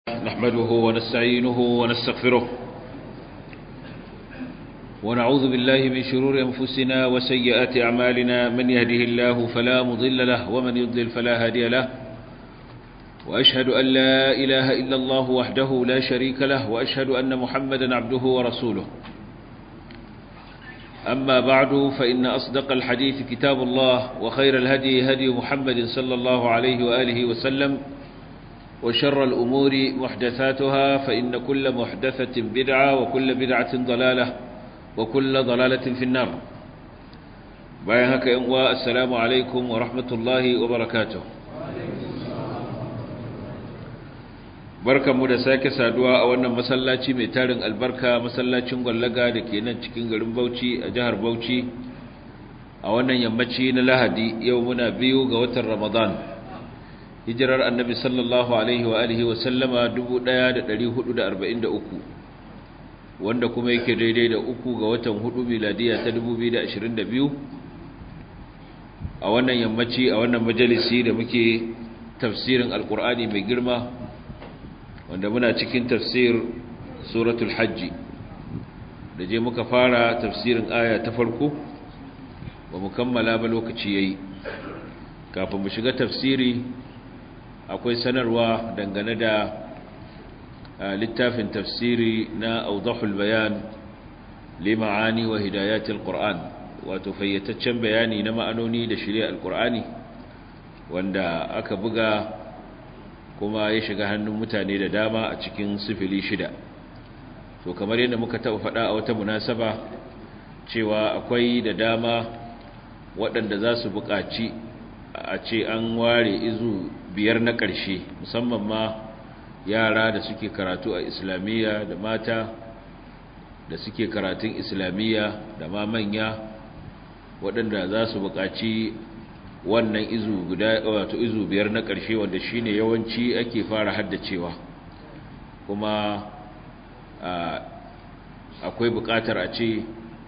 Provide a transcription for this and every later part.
نحمده ونستعينه ونستغفره ونعوذ بالله من شرور أنفسنا وسيئات أعمالنا من يهده الله فلا مضل له ومن يضلل فلا هادي له وأشهد أن لا إله إلا الله وحده لا شريك له وأشهد أن محمدا عبده ورسوله أما بعد فإن أصدق الحديث كتاب الله وخير الهدي هدي محمد صلى الله عليه وآله وسلم وشر الأمور محدثاتها فإن كل محدثة بدعة وكل بدعة ضلالة وكل ضلالة في النار بايهك ينوى السلام عليكم ورحمة الله وبركاته barkan mu da sake saduwa a wannan masallaci mai tarin albarka masallacin gwallaga da ke nan cikin garin Bauchi a jihar Bauchi a wannan yammaci na Lahadi yau muna biyu ga watan Ramadan hijirar annabi sallallahu alaihi wa alihi wa sallama 1443 wanda kuma yake daidai da uku ga watan hudu miladiya ta 2022 a wannan yammaci a wannan majalisi da muke tafsirin alkur'ani mai girma wanda muna cikin tafsir suratul hajji da je muka fara tafsirin aya ta farko ba mu kammala ba lokaci yayi kafin mu shiga tafsiri akwai sanarwa dangane da littafin tafsiri na audahul bayan lima'ani wa hidayatul qur'an wato fayyataccen bayani na ma'anoni da shirya alqur'ani wanda aka buga kuma ya shiga hannun mutane da dama a cikin sifili shida to kamar yadda muka taɓa faɗa a wata munasaba cewa akwai da dama waɗanda za su buƙaci a ce an ware izu biyar na ƙarshe musamman ma yara da suke karatu a islamiyya da mata da suke karatun islamiyya da ma manya waɗanda za su buƙaci wannan izu guda wato izu biyar na ƙarshe wanda shine yawanci ake fara haddacewa kuma akwai buƙatar a ce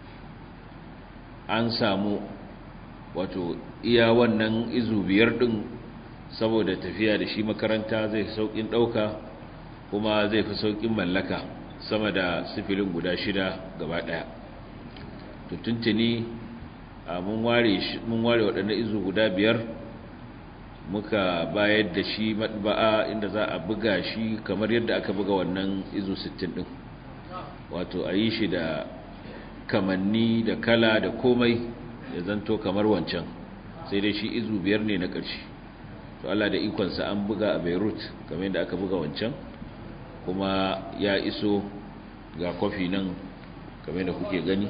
an samu wato iya wannan izu biyar ɗin saboda tafiya da shi makaranta zai fi sauƙin ɗauka kuma zai fi sauƙin mallaka sama da sifilin guda shida gaba ɗaya tuntuni mun ware waɗannan izu guda biyar muka bayar da shi matba'a inda za a buga shi kamar yadda aka buga wannan izu 60 ɗin wato a yi shi da kamanni da kala da komai ya zanto kamar wancan sai dai shi izu biyar ne na ƙarshe to Allah da ikonsa an buga a Beirut kamar yadda aka buga wancan kuma ya iso ga kofi nan kamar yadda kuke gani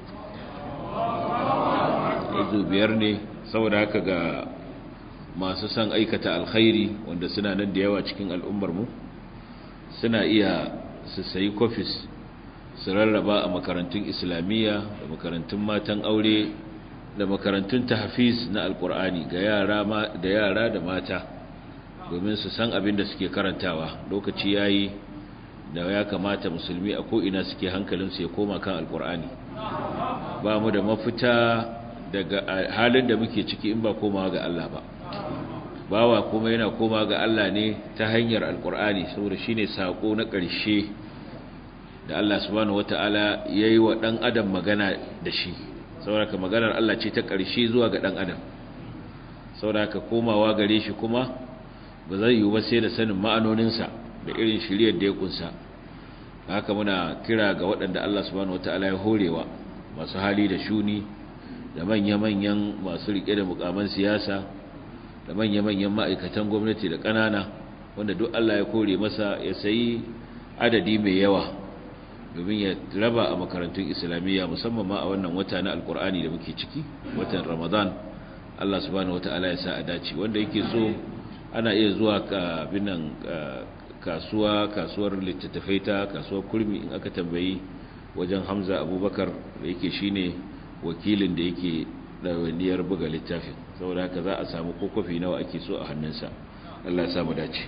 izu biyar ne saboda haka ga masu son aikata alkhairi wanda suna nan da yawa cikin al'ummarmu suna iya su sayi kofis su rarraba a makarantun islamiyya da makarantun matan aure da makarantun tahfiz na alkur'ani ga yara da yara da mata domin su san abin da suke karantawa lokaci yayi da ya kamata musulmi a ko'ina suke hankalinsu ya koma kan alkur'ani ba mu da mafita daga halin da muke ciki in ba komawa ga Allah ba bawa kuma yana koma ga Allah ne ta hanyar alkur'ani saboda shine sako na ƙarshe da Allah subhanahu wataala yayi wa dan adam magana da shi saboda maganar Allah ce ta ƙarshe zuwa ga dan adam saboda komawa gare shi kuma ba zai yi ba sai da sanin ma'anoninsa da irin shiriyar da ya kunsa haka muna kira ga waɗanda Allah subhanahu wataala ya horewa masu hali da shuni da manya-manyan masu rike da mukaman siyasa da manya-manyan ma'aikatan gwamnati da ƙanana wanda duk Allah ya kore masa ya sayi adadi mai yawa domin ya raba a makarantun islamiyya musamman ma a wannan wata na alkur'ani da muke ciki watan ramadan Allah subhanahu wata'ala ya sa a dace wanda yake so ana iya zuwa binan kasuwa kasuwar littattafai ta kasuwar kurmi in aka tambayi wajen hamza abubakar da yake shine wakilin da yake ɗawainiyar buga littafin saboda haka za a samu kokofi nawa ake so a hannunsa Allah ya samu dace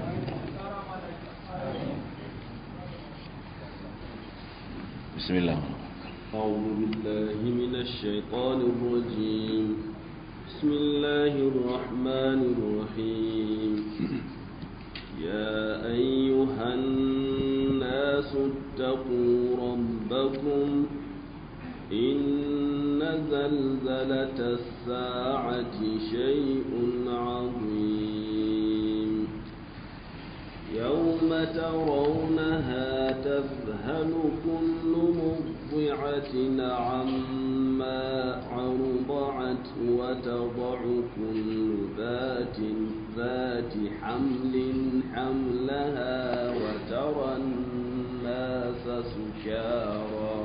بسم الله أعوذ بالله من الشيطان الرجيم بسم الله الرحمن الرحيم يا أيها الناس اتقوا ربكم إن زلزلة الساعة شيء عظيم يوم ترونها تذهل كل مرضعة عما عرضعت وتضع كل ذات ذات حمل حملها وترى الناس سكارى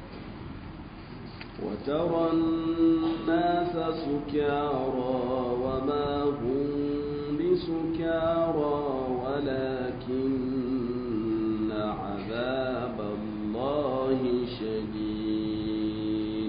وترى الناس سكارى وما هم بسكارى ولكن عذاب الله شديد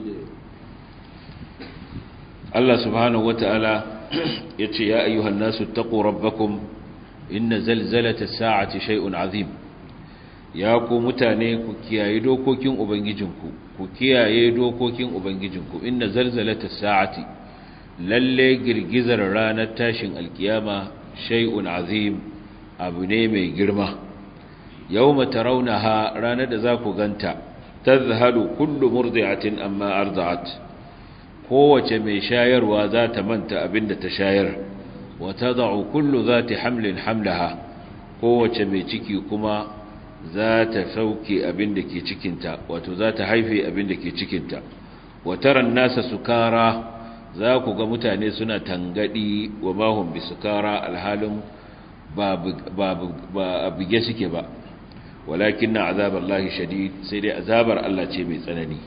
Allah subhanahu wata'ala yace ya ayyuhan nasu taqu rabbakum inna zalzalata as-sa'ati shay'un 'azim ya ku mutane ku kiyaye dokokin ubangijinku ku kiyaye dokokin ubangijinku inna zalzalata as-sa'ati lalle girgizar ranar tashin alkiyama shay'un 'azim abu ne mai girma yawma tarawnaha ranar da za ku ganta tazhalu kullu murdi'atin amma arda'at kowace mai shayarwa za ta manta abinda ta shayar wa tad'u kullu zati hamlin hamlaha kowace mai ciki kuma za ta sauke abinda ke cikinta wato za ta haife abinda ke cikinta wa taran nasa sukara za ku ga mutane suna tangadi wa mahum bi sukara alhalin ba ba bige suke ba walakin na azabar lahi shadid sai dai azabar Allah ce mai tsanani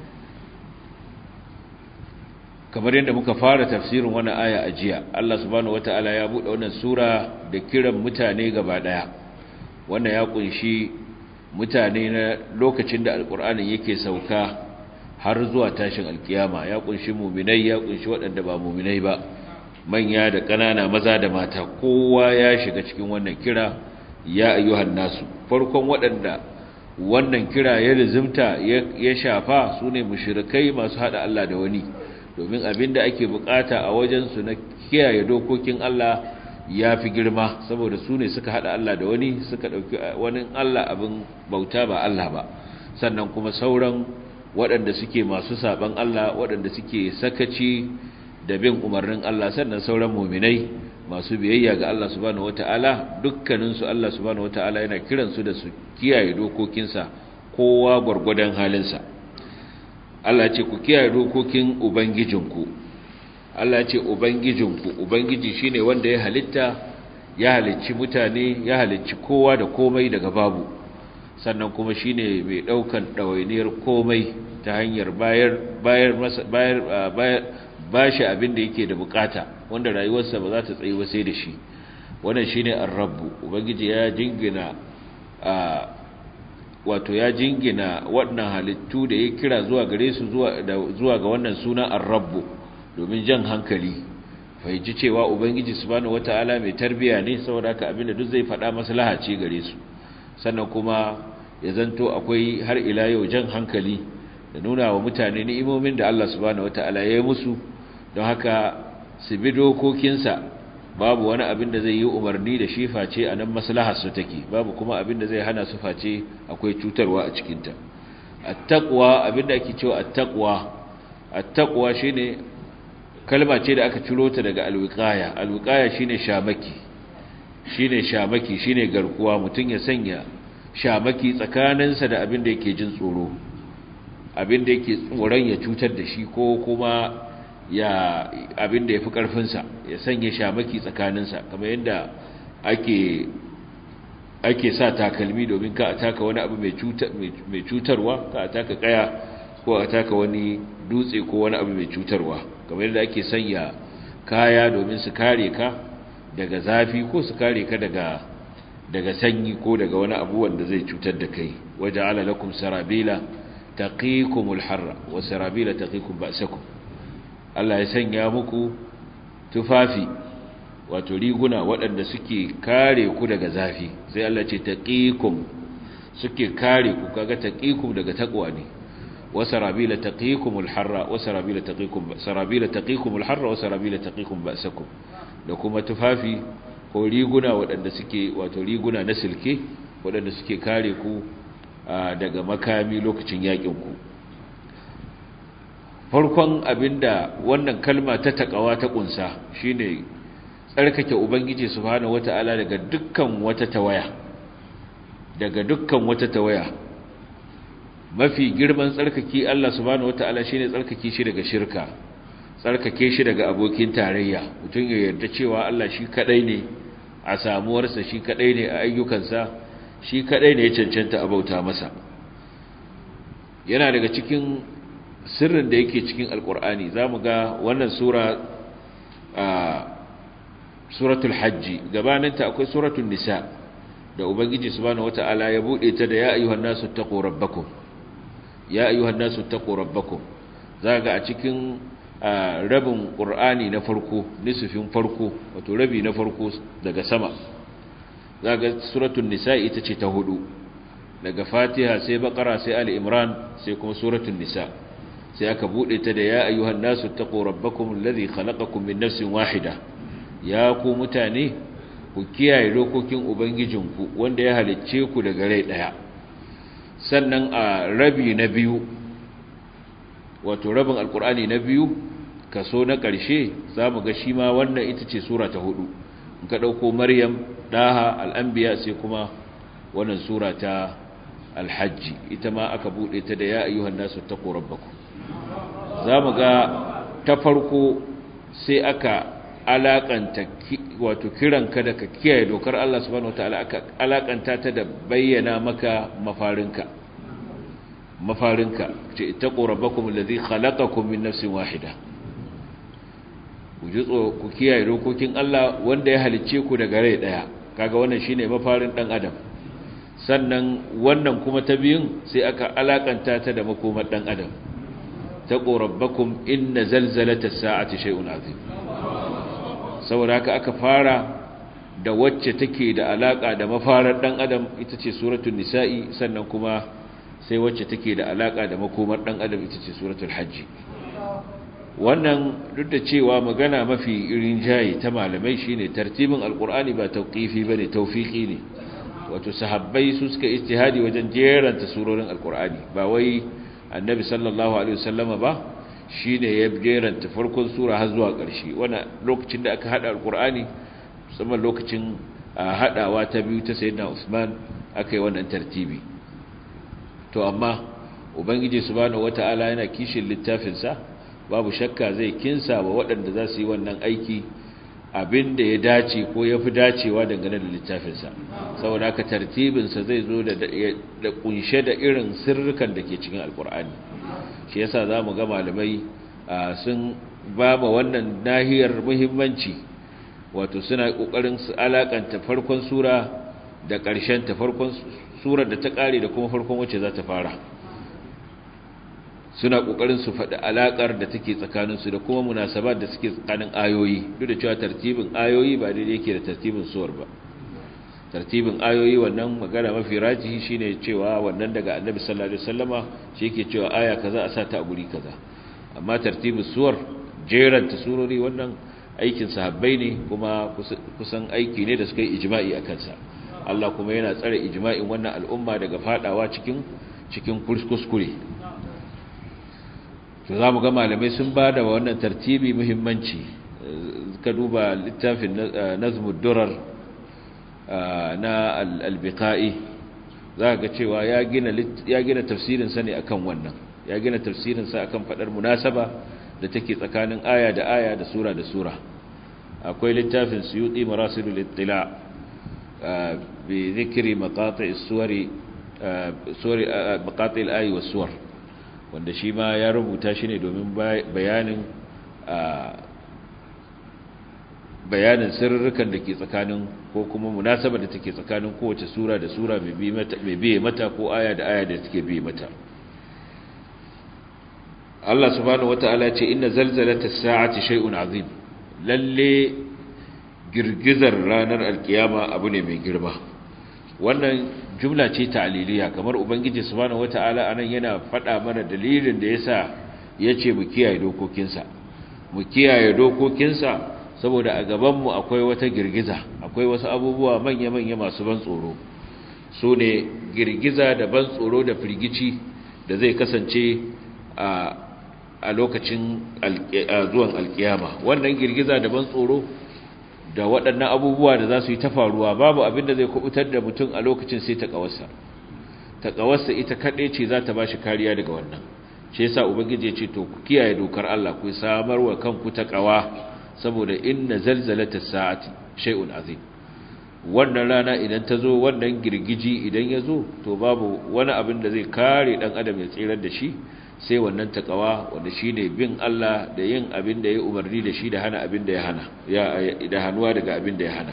kamar yadda muka fara tafsirin wani aya a jiya Allah subhanahu wata'ala ya buɗe wannan sura da kiran mutane gaba ɗaya wannan ya kunshi mutane na lokacin da alƙur'anin yake sauka har zuwa tashin alkiyama ya kunshi muminai ya kunshi waɗanda ba muminai ba manya da ƙanana maza da mata kowa ya shiga cikin wannan kira ya ayyuhan nasu farkon waɗanda wannan kira ya lizimta ya shafa su ne mushrikai masu haɗa Allah da wani domin abin da ake bukata a wajensu na kiyaye dokokin Allah ya fi girma saboda su ne suka haɗa Allah da wani suka ɗauki wani Allah abin bauta ba Allah ba sannan kuma sauran waɗanda suke masu saɓan Allah waɗanda suke sakaci da bin umarnin Allah sannan sauran muminai masu biyayya ga Allah subhanahu wata'ala dukkaninsu Allah subhanahu wata'ala yana kiransu da su kiyaye dokokinsa kowa gwargwadon halinsa Allah ce ku kiyaye dokokin ubangijinku Allah ce ubangijinku ubangiji shine wanda ya halitta ya halicci mutane ya halicci kowa da komai daga babu sannan kuma shine mai daukan dawainiyar komai ta hanyar bayar bayar masa bayar bayar bashi abin da yake da bukata wanda rayuwarsa ba za ta tsayi ba sai da shi wannan shine ar-rabb ubangiji ya jingina a wato ya jingina waɗannan halittu da ya kira zuwa gare su zuwa ga wannan suna ar-rabb domin jan hankali fahimci cewa ubangiji subhanahu wataala mai tarbiya ne saboda haka abinda duk zai faɗa maslaha ce gare su sannan kuma ya zanto akwai har ila yau jan hankali da nuna wa mutane ni'imomin da Allah subhanahu wataala ya yi musu don haka su bi dokokinsa babu wani abin da zai yi umarni da shi face a nan maslahar su take babu kuma abin da zai hana su face akwai cutarwa a cikinta at-taqwa abin da ake cewa at-taqwa at-taqwa shine kalma ce da aka ciro ta daga al-wiqaya al-wiqaya shine shamaki shine shamaki shine garkuwa mutun ya sanya shamaki tsakaninsa da abin da yake jin tsoro abin da yake tsoron ya cutar da shi ko kuma ya abin da ya fi ƙarfinsa ya sanya shamaki tsakaninsa kamar yadda ake ake sa takalmi domin ka a taka wani abu mai cutarwa ka a taka kaya ko a taka wani dutse ko wani abu mai cutarwa kamar yadda ake sanya kaya domin su kare ka daga zafi ko su kare ka daga daga sanyi ko daga wani abu wanda zai cutar da kai waje ala lakum sarabila taqikumul harra wa sarabila taqikum ba'sakum Allah ya sanya muku tufafi wato riguna waɗanda suke kare ku daga zafi sai Allah ce taqikum suke kare ku kaga taqikum daga takwa ne wa sarabila taqikumul harra wa sarabila taqikum sarabila taqikumul harra wa sarabila taqikum ba'sakum da kuma tufafi ko riguna waɗanda suke wato riguna na silke waɗanda suke kare ku daga makami lokacin yakin ku farkon abinda wannan kalma ta takawa ta kunsa shine tsarkake ubangiji subhanahu wata'ala daga dukkan wata tawaya daga dukkan wata tawaya mafi girman tsarkake Allah subhanahu wata'ala shine tsarkake shi daga shirka tsarkake shi daga abokin tarayya mutum ya yarda cewa Allah shi kadai ne a samuwarsa shi kadai ne a ayyukansa shi kadai ne ya cancanta a bauta masa yana daga cikin sirrin da yake cikin alkur'ani za mu ga wannan sura a suratul hajji gabaninta akwai suratul nisa da ubangiji subhanahu wata'ala ya bude ta da ya ayyuhan nasu taqu rabbakum ya ayyuhan nasu taqu rabbakum za ga a cikin rabin qur'ani na farko nisfin farko wato rabi na farko daga sama za ga suratul nisa ita ce ta hudu daga fatiha sai baqara sai ali imran sai kuma suratul nisa sai aka bude ta da ya ayyuhan nasu taqu rabbakum alladhi khalaqakum min nafsin wahida ya ku mutane ku kiyaye dokokin ubangijinku wanda ya halicce ku daga rai daya sannan a rabi na biyu wato rabin alkur'ani na biyu kaso na ƙarshe zamu ga shi ma wannan ita ce sura ta hudu in ka dauko maryam daha al-anbiya sai kuma wannan sura ta al-hajj ita ma aka bude ta da ya ayyuhan nasu taqu rabbakum za mu ga ta farko sai aka alakanta wato kiranka da ka kiyaye dokar Allah subhanahu wataala aka alakanta ta da bayyana maka mafarinka mafarinka ce ittaqu rabbakum alladhi khalaqakum min nafsin wahida ku ji ku kiyaye dokokin Allah wanda ya halicce ku daga rai daya kaga wannan shine mafarin dan adam sannan wannan kuma ta biyun sai aka alakanta ta da makomar dan adam taqu rabbakum inna zalzalata as-sa'ati shay'un 'azim saboda haka aka fara da wacce take da alaka da mafarar dan adam ita ce suratul nisa'i sannan kuma sai wacce take da alaka da makomar dan adam ita ce suratul hajj wannan duk da cewa magana mafi irin jayi ta malamai shine tartibin alqur'ani ba tawqifi bane tawfiqi ne wato sahabbai su suka ijtihadi wajen jeranta surorin alqur'ani ba wai annabi sallallahu alaihi wasallama ba shine ya jeranta farkon sura har zuwa ƙarshe wannan lokacin da aka hada alqur'ani musamman lokacin hadawa ta biyu ta sayyidina Usman aka yi wannan tartibi to amma ubangiji subhanahu wataala yana kishin littafin sa babu shakka zai kinsa wa waɗanda za su yi wannan aiki abin da ya dace ko ya fi dacewa dangane da littafinsa saboda haka tartibinsa zai zo da kunshe da irin sirrukan da ke cikin alkur'ani shi yasa za mu ga malamai sun ba ma wannan nahiyar muhimmanci wato suna ƙoƙarin su alakanta farkon sura da ƙarshen ta farkon surar da ta ƙare da kuma farkon wacce za ta fara suna kokarin su faɗi alakar da take tsakaninsu da kuma munasabat da suke tsakanin ayoyi duk da cewa tartibin ayoyi ba daidai yake da tartibin suwar ba tartibin ayoyi wannan magana mafi rajihi shine cewa wannan daga annabi sallallahu alaihi wasallama shi yake cewa aya kaza a sa ta a guri kaza amma tartibin suwar jeran ta surori wannan aikin sahabbai ne kuma kusan aiki ne da suka yi ijma'i akan sa Allah kuma yana tsare ijma'in wannan al'umma daga fadawa cikin cikin kuskure to za mu ga malamai sun ba da wannan tartibi muhimmanci ka duba littafin nazmud durar na albiqa'i za ga cewa ya gina ya gina tafsirinsa ne akan wannan ya gina tafsirinsa akan fadar munasaba da take tsakanin aya da aya da sura da sura akwai littafin suyuti marasilul ittila bi dhikri maqati' as-suwari suwari maqati' al-ayi was-suwar wanda shi ma ya rubuta shi ne domin bayanin bayanin sirrukan da ke tsakanin ko kuma munasaba da take tsakanin kowace sura da sura mai biye mata ko aya da aya da take biye mata Allah subhanahu wata'ala ya ce inna zalzalata as-sa'ati shay'un azim lalle girgizar ranar alkiyama abu ne mai girma wannan jumla ce ta'liliya kamar ubangiji subhanahu wata'ala anan yana faɗa mana dalilin da yasa yace mu kiyaye dokokinsa mu kiyaye dokokinsa saboda a gaban mu akwai wata girgiza akwai wasu abubuwa manya-manya masu ban tsoro su ne girgiza da ban tsoro da firgici da zai kasance a lokacin zuwan alkiyama wannan girgiza da ban tsoro da waɗannan abubuwa da za su yi ta faruwa babu abin da zai kubutar da mutum a lokacin sai ta ƙawarsa ta ƙawarsa ita kaɗai ce za ta ba shi kariya daga wannan shi yasa ubangiji ya ce to ku kiyaye dokar Allah ku samar wa kanku ta ƙawa saboda inna zalzalata sa'ati shay'un azim wannan rana idan ta zo wannan girgiji idan ya zo to babu wani abin da zai kare dan adam ya tsirar da shi sai wannan takawa wanda shine bin Allah da yin abin da ya umarni da shi da hana abin da ya hana ya da hanuwa daga abin da ya hana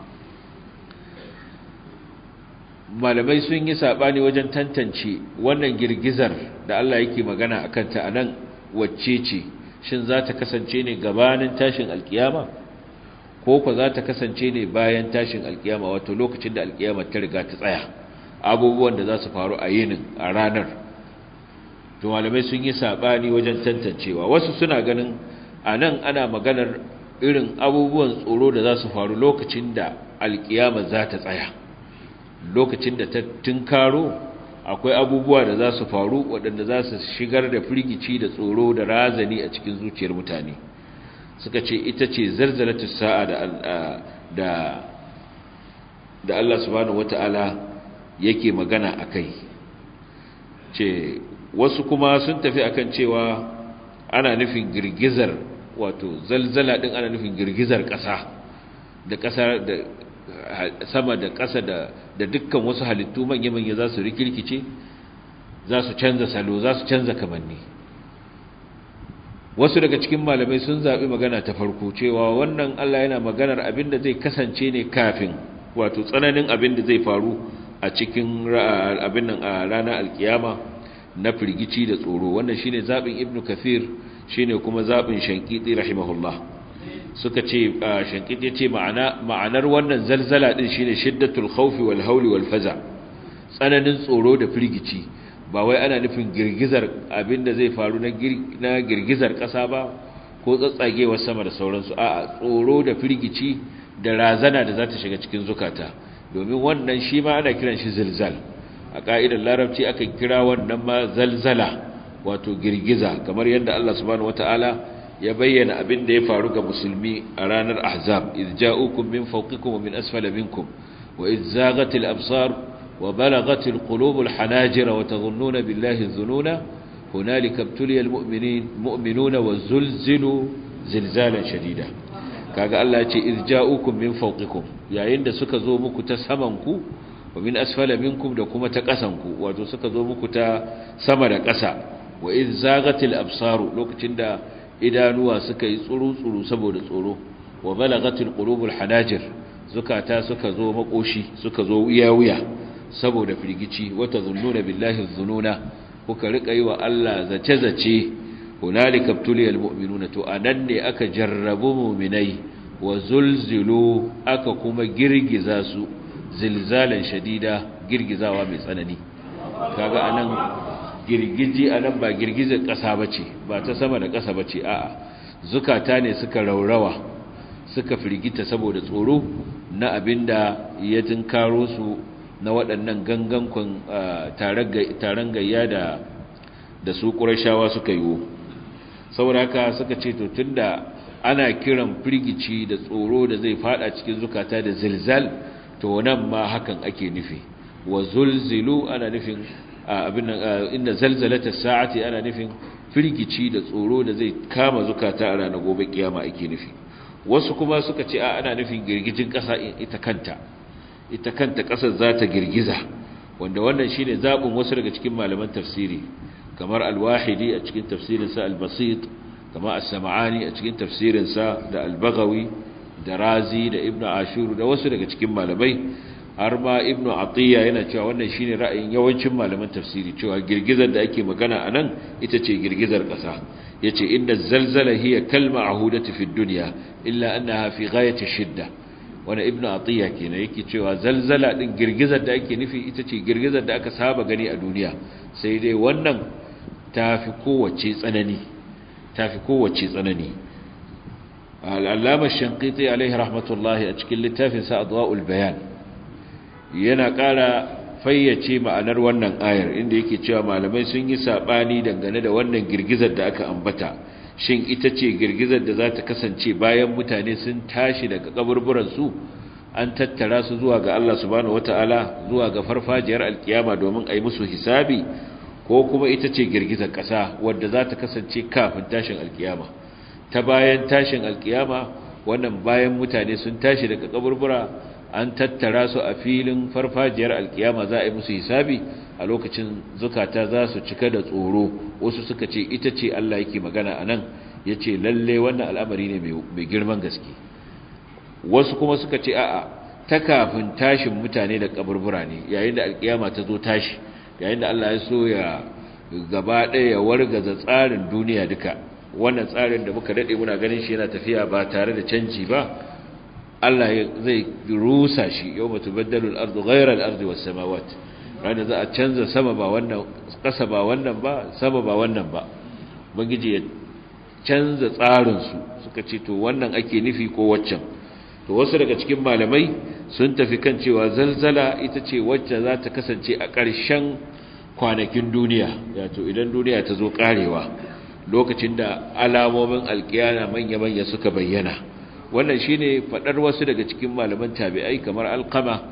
malamai sun yi sabani wajen tantance wannan girgizar da Allah yake magana akan ta anan wacce ce shin za ta kasance ne gabanin tashin alkiyama ko ko za ta kasance ne bayan tashin alkiyama wato lokacin da alkiyama ta riga ta tsaya abubuwan da za su faru a yinin a ranar to malamai sun yi sabani wajen tantancewa wasu suna ganin a nan ana maganar irin abubuwan tsoro da za su faru lokacin da alkiyama za ta tsaya lokacin da ta tunkaro akwai abubuwa da za su faru waɗanda za su shigar da firgici da tsoro da razani a cikin zuciyar mutane suka ce ita ce zarzalatu sa'a da da da Allah subhanahu wata'ala yake magana akai ce wasu kuma sun tafi akan cewa ana nufin girgizar wato zalzala din ana nufin girgizar ƙasa da ƙasa da sama da ƙasa da da dukkan wasu halittu manya-manya za su rikirkice za su canza salo za su canza kamanni wasu daga cikin malamai sun zaɓi magana ta farko cewa wannan Allah yana maganar abin da zai kasance ne kafin wato tsananin abin da zai faru a cikin abin nan a ranar alkiyama na firgici da tsoro wannan shine zaɓin ibnu kathir shine kuma zaɓin shankiti rahimahullah suka ce shankiti ya ce ma'anar wannan zalzala ɗin shine shiddatul khawfi wal hauli wal faza tsananin tsoro da firgici ba wai ana nufin girgizar abinda zai faru na girgizar ƙasa ba ko tsatsagewar sama da sauransu a'a tsoro da firgici da razana da za ta shiga cikin zukata domin wannan shi ma ana kiran shi zilzal a ƙa'idar larabci aka kira wannan ma zalzala wato girgiza kamar yadda Allah subhanahu wata'ala ya bayyana abin da ya faru ga musulmi a ranar ahzab idh ja'ukum min fawqikum wa min asfala minkum wa idh zaghatil absar وبلغت القلوب الحناجر وتظنون بالله الظنون هنالك ابتلي المؤمنين مؤمنون وزلزلوا زلزالا شديدا kaga Allah ya ce iz ja'ukum min fawqikum yayin da suka zo muku ta saman ku wa min asfala minkum da kuma ta kasan ku wato suka zo muku ta sama da ƙasa wa iz zagatil absaru lokacin da idanuwa suka yi tsuru tsuru saboda tsoro wa balagatil qulubul hanajir zukata suka zo makoshi suka zo wuya wuya saboda firgici wata zunnuna billahi zununa kuka rika yi wa Allah zace-zace hunalika ibtuliyal mu'minuna to anan ne aka jarrabu mu'minai wa zulzilu aka kuma girgiza su zilzalan shadida girgizawa mai tsanani kaga anan girgiji anan ba girgizar ƙasa bace ba ta sama da ƙasa bace a'a zukata ne suka raurawa suka firgita saboda tsoro na abinda ya tunkaro su na waɗannan gangankon taron gayya da da su ƙurashawa suka yi saboda haka suka ce to tunda ana kiran firgici da tsoro da zai fada cikin zukata da zilzal to nan ma hakan ake nufi wa zulzilu ana nufin abin inda zalzalata sa'ati ana nufin firgici da tsoro da zai kama zukata a ranar gobe kiyama ake nufi wasu kuma suka ce a ana nufin girgijin ƙasa ita kanta ita kanta ƙasar za ta girgiza wanda wannan shine zaɓin wasu daga cikin malaman tafsiri kamar al-wahidi a cikin tafsirinsa al-basit kamar as-sam'ani a cikin tafsirinsa da al-baghawi da razi da ibnu ashur da wasu daga cikin malamai har ma ibnu atiya yana cewa wannan shine ra'ayin yawancin malaman tafsiri cewa girgizar da ake magana anan ita ce girgizar ƙasa yace inna zalzala hiya kalma ahudati fi dunya illa annaha fi ghayati shidda wani ibn atiya kenan yake cewa zalzala din girgizar da ake nufi ita ce girgizar da aka saba gani a duniya sai dai wannan tafi kowace tsanani tafi kowace tsanani al'allama shankiti alaihi rahmatullahi a cikin littafin sa adwa'ul bayan yana ƙara fayyace ma'anar wannan ayar inda yake cewa malamai sun yi saɓani dangane da wannan girgizar da aka ambata shin ita ce girgizar da za ta kasance bayan mutane sun tashi daga kaburburansu an tattara su zuwa ga Allah subhanahu wata'ala zuwa ga farfajiyar alkiyama domin a yi musu hisabi ko kuma ita ce girgizar ƙasa wadda za ta kasance kafin tashin alkiyama ta bayan tashin alkiyama wannan bayan mutane sun tashi daga kaburbura an tattara su a filin farfajiyar alkiyama za a yi musu hisabi a lokacin zukata za su cika da tsoro wasu suka ce ita ce Allah yake magana a nan ya ce lalle wannan al'amari ne mai girman gaske wasu kuma suka ce a'a ta kafin tashin mutane da kaburbura ne yayin da alkiyama ta zo tashi yayin da Allah ya so ya gaba ɗaya ya wargaza tsarin duniya duka wannan tsarin da muka daɗe muna ganin shi yana tafiya ba tare da canji ba Allah zai rusa shi yau mutu baddalul ardu ghairar ardu was samawat ranar za a canza sama ba wannan ƙasa ba wannan ba sama ba wannan ba bangiji ya canza tsarinsu suka ce to wannan ake nufi ko waccan to wasu daga cikin malamai sun tafi kan cewa zalzala ita ce wacce za ta kasance a ƙarshen kwanakin duniya wato idan duniya ta zo ƙarewa lokacin da alamomin alkiyana manya-manya suka bayyana wannan shine faɗar wasu daga cikin malaman tabi'ai kamar alqama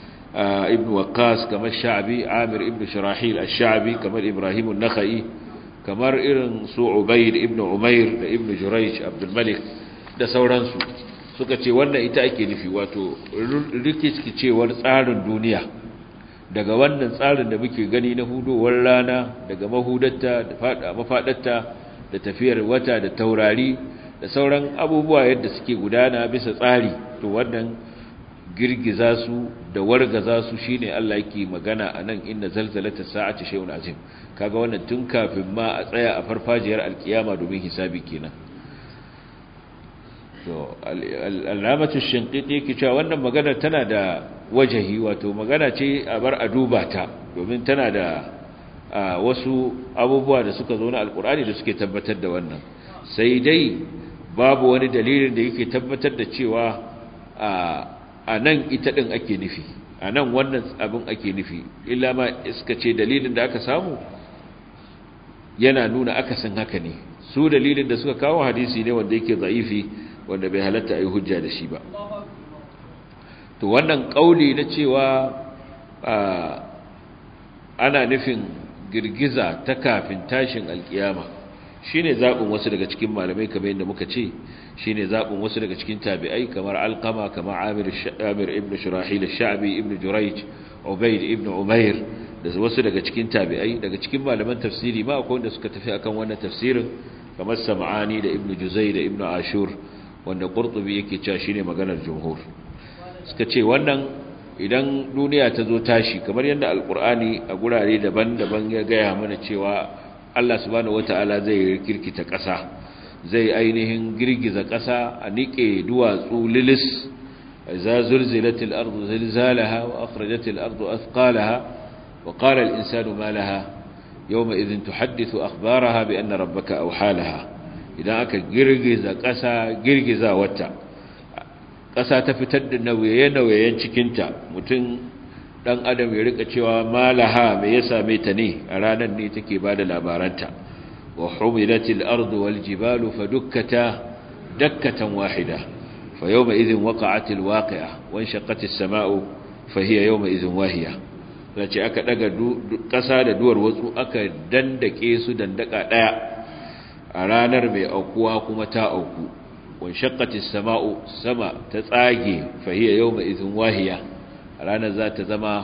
ibn Waqqas kamar Sha'bi Amir ibn Shirahil ash-Sha'bi kamar Ibrahim an-Nakhai kamar irin su Ubayd ibn Umair da ibn Jurayj Abdul Malik da sauransu suka ce wannan ita ake nufi wato rikicewar tsarin duniya daga wannan tsarin da muke gani na hudowar rana daga mahudatta da fada mafadarta da tafiyar wata da taurari da sauran abubuwa yadda suke gudana bisa tsari to wannan girgiza su da wargaza su shine Allah yake magana anan inna zalzalata sa'ati shay'un azim kaga wannan tun kafin ma a tsaya a farfajiyar alkiyama domin hisabi kenan to alamatu shinqiti yake cewa wannan magana tana da wajahi wato magana ce a bar a duba ta domin tana da wasu abubuwa da suka zo na alkur'ani da suke tabbatar da wannan sai dai babu wani dalilin da yake tabbatar da cewa a nan ita ɗin ake nufi a nan wannan abin ake nufi illa ma iska ce dalilin da aka samu yana nuna akasin haka ne su dalilin da suka kawo hadisi ne wanda yake za'ifi wanda bai halatta a yi hujja da shi ba to wannan ƙauli na cewa ana nufin girgiza ta kafin tashin alkiyama shine zaɓin wasu daga cikin malamai kamar yadda muka ce shine zaɓin wasu daga cikin tabi'ai kamar alqama kamar amir amir ibn shurahil ash-sha'bi ibn jurayj ubayd ibn umair da wasu daga cikin tabi'ai daga cikin malaman tafsiri ma akwai wanda suka tafi akan wannan tafsirin kamar sam'ani da ibn juzay da ibn ashur wanda qurtubi yake cewa shine maganar jumhur suka ce wannan idan duniya ta zo tashi kamar yadda alkur'ani a gurare daban-daban ya gaya mana cewa Allah subhanahu wata'ala zai kirkita ƙasa zai ainihin girgiza ƙasa a niƙe duwatsu lilis za zulzilatil ardu zilzalaha wa akhrajatil ardu athqalaha wa qala al insanu ma laha yawma idhin tuhaddithu akhbaraha bi anna rabbaka awhalaha idan aka girgiza ƙasa girgiza wata ƙasa ta fitar da nauye-nauyen cikinta mutum ɗan adam ya rika cewa malaha mai ya same ta ne a ranar ne take ba da labaranta wa humilatil ardu wal jibalu fa dukkata dakkatan wahida fa yawma idhin waqa'atil waqi'a wa shaqqatis sama'u fa hiya yawma idhin wahiya zace aka daga ƙasa da duwar watsu aka dandake su dandaka daya a ranar mai aukuwa kuma ta auku وانشقت السماء سما تتساغي فهي يومئذ واهية رانا ذات زما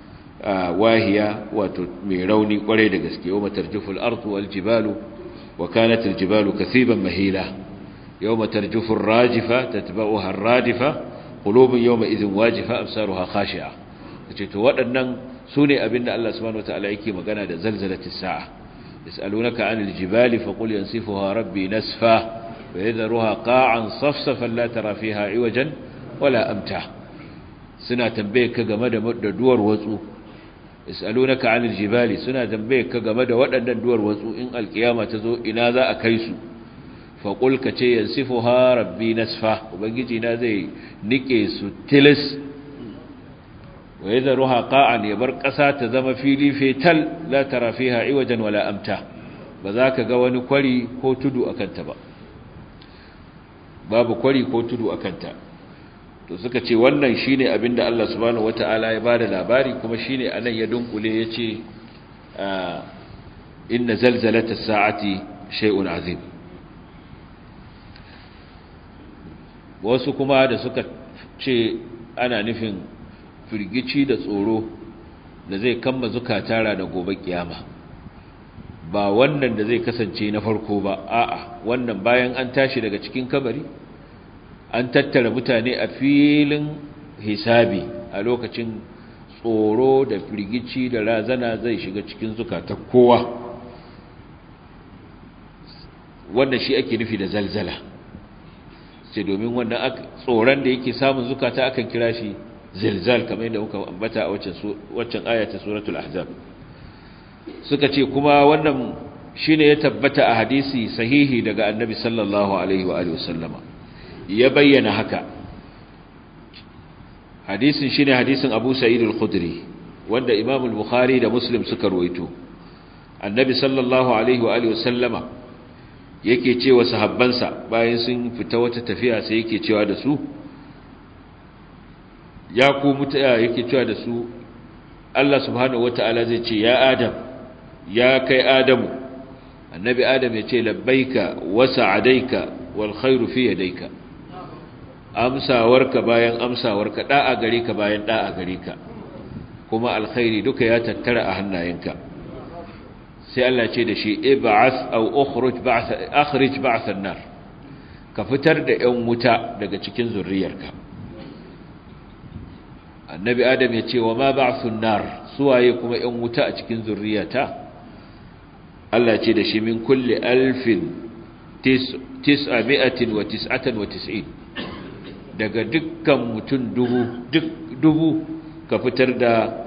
واهية وتميروني قريد قسكي يوم ترجف الأرض والجبال وكانت الجبال كثيبا مهيلة يوم ترجف الراجفة تتبعها الرادفة قلوب يومئذ واجفة أبصارها خاشعة waɗannan su ne abinda Allah subhanahu wa ta'ala yake magana da zalzalatis sa'a yas'alunaka 'anil jibali faqul yansifuha rabbi nasfa ويذرها قاعا صفصفا لا ترى فيها عوجا ولا أمتع سنة تنبيك كغمد دوار وزو يسألونك عن الجبال سنة تنبيك كغمد ودن دوار وزو إن القيامة تزو إن ذا أكيس faƙul ka ce yansifu ha rabbi nasfa ubangiji na zai nike su tilis wa yi zaru haƙa'an ya bar ƙasa ta zama fili fetal la tara fiha iwajen wala amta ba za ka ga wani kwari ko tudu a kanta ba babu kwari ko tudu a kanta to suka ce wannan shine abinda Allah subhanahu wata'ala ya bada labari kuma shine anan ya dunkule yace inna zalzalatas sa'ati shay'un azim wasu kuma da suka ce ana nufin firgici da tsoro da zai kama zukata da gobe kiyama ba wannan da zai kasance na farko ba a'a wannan bayan an tashi daga cikin kabari an tattara mutane a filin hisabi a lokacin tsoro da firgici da razana zai shiga cikin zukatan kowa wannan shi ake nufi da zalzala sai domin wannan tsoron da yake samun zukata akan kira shi zilzal kamar yadda muka ambata a waccan ayata suratul ahzab suka ce kuma wannan shine ya tabbata a hadisi sahihi daga annabi sallallahu alaihi wa alihi wasallama ya bayyana haka hadisin shine hadisin Abu Sa'id al-Khudri wanda Imam al-Bukhari da Muslim suka ruwaito annabi sallallahu alaihi wa alihi wasallama yake cewa sahabbansa bayan sun fita wata tafiya sai yake cewa da su ya ku mutaya yake cewa da su Allah subhanahu wataala zai ce ya Adam ya kai Adamu annabi Adam ya ce labbaika wa sa'adaika wal khairu fi yadayka amsawarka bayan amsawarka da'a gare ka bayan da'a gare ka kuma alkhairi duka ya tattara a hannayenka sai Allah ce da shi ib'ath aw ukhruj ba'th akhrij ba'th an-nar ka fitar da 'yan wuta daga cikin zurriyarka annabi adam ya ce wa ma ba'thun nar suwaye kuma 'yan wuta a cikin zurriyata Allah ce da shi min kulli alfin tis'ami'atin wa tis'atan wa tis'in daga dukkan mutum dubu duk dubu ka fitar da